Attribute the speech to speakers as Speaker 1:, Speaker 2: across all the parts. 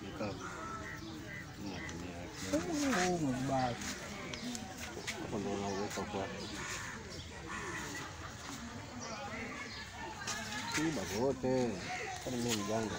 Speaker 1: Mikavu. Natumia
Speaker 2: Oh, mbaya.
Speaker 1: hapo ndo unaweka kwa Iba wote kama mimi mjanga.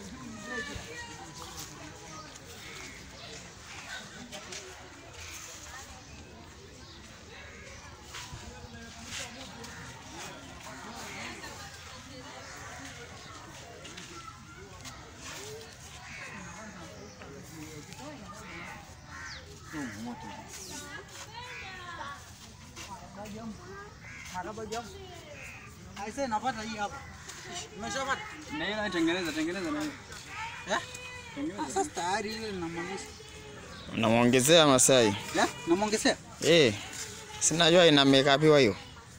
Speaker 2: Aise, napata hii hapa. Umeshapata?
Speaker 3: Na hiyo tengeneza tengeneza na hiyo.
Speaker 2: Eh?
Speaker 3: Tengeneza.
Speaker 2: Ah, Sasa tayari ile namaliza.
Speaker 4: Unamwongezea Masai.
Speaker 2: Ya, namwongezea.
Speaker 4: Eh. Sinajua ina makeup hiyo.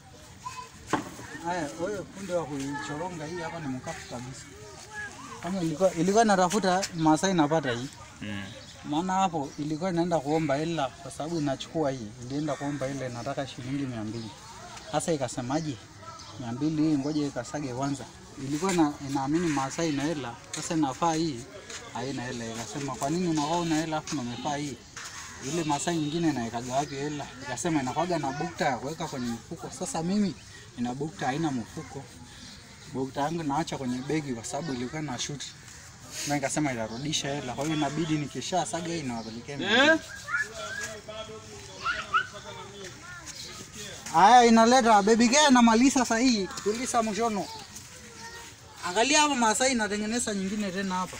Speaker 2: Haya, wewe punde wa kuichoronga hii hapa ni mkafu kabisa. Kama ilikuwa ilikuwa natafuta Masai napata hii.
Speaker 4: Mm.
Speaker 2: Maana hapo ilikuwa inaenda kuomba hela kwa sababu inachukua hii. Ilienda kuomba ile nataka shilingi mia mbili. Sasa ikasemaje? mia mbili hii ngoja ikasage kwanza. Ilikuwa na, inaamini Masai na hela, sasa inafaa hii haina hela. Ikasema kwa nini unakuwa una hela afu umefaa hii? Ile Masai nyingine inaekaga wapi hela? Ikasema inakwaga na bukta ya kuweka kwenye mfuko. Sasa mimi ina bukta haina mfuko. Bukta yangu naacha kwenye begi kwa sababu ilikuwa na shuti. Na nikasema itarudisha hela. Kwa hiyo inabidi nikisha saga hii nawapelekea.
Speaker 3: Eh?
Speaker 2: Haya inaleta baby girl na malisa sasa hii. Tulisa mshono. Angalia hapa Masai inatengeneza nyingine tena hapa.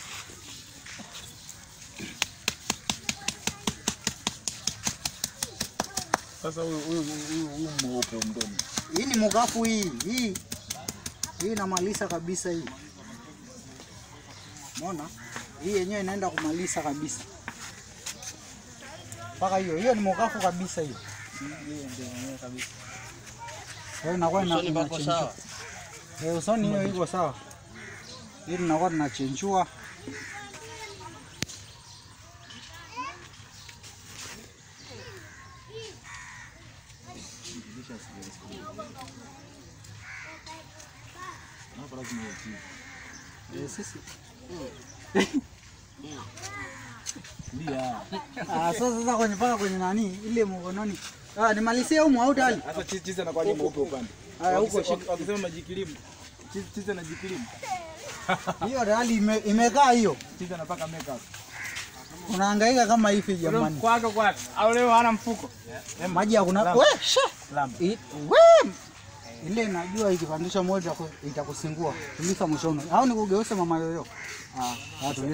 Speaker 3: Sasa huyu huyu huyu huyu mweupe mdomo.
Speaker 2: Hii ni mugafu hii. Hii. Hii inamaliza kabisa hii. Umeona? Hii yenyewe inaenda kumaliza kabisa. Mpaka hiyo. Hiyo ni mugafu kabisa hiyo.
Speaker 3: Hiyo ndio yenyewe kabisa.
Speaker 2: Kwa hiyo inakuwa ina-
Speaker 1: Usoni pako
Speaker 2: inachenjua.
Speaker 1: sawa.
Speaker 2: Eh, usoni hiyo iko sawa. Hii tunakuwa tunachenjua.
Speaker 3: Hapo lazima utii.
Speaker 2: Eh, sisi
Speaker 3: Ndio.
Speaker 2: Ah, sasa sasa kwenye paka kwenye nani ile mkononi. Ah, nimalizie huko au tayari?
Speaker 3: Sasa chizi chizi anakuwa ni mweupe upande.
Speaker 2: Haya huko
Speaker 3: Wakisema-
Speaker 2: shika.
Speaker 3: Wakisema majikilimu. Chizi chizi anajikilimu.
Speaker 2: Hiyo tayari ime, imekaa hiyo.
Speaker 3: Chizi anapaka makeup.
Speaker 2: Unahangaika kama hivi jamani.
Speaker 3: Kwako kwako. Au leo hana mfuko.
Speaker 2: Maji hakuna.
Speaker 3: Lamba.
Speaker 2: We, sha.
Speaker 3: Lamba.
Speaker 2: I- We. Ile najua ikipandisha moja itaku- itakusingua. Tulisa mshono. Au nikugeuze mama yoyo. Ah, ah, tulisa.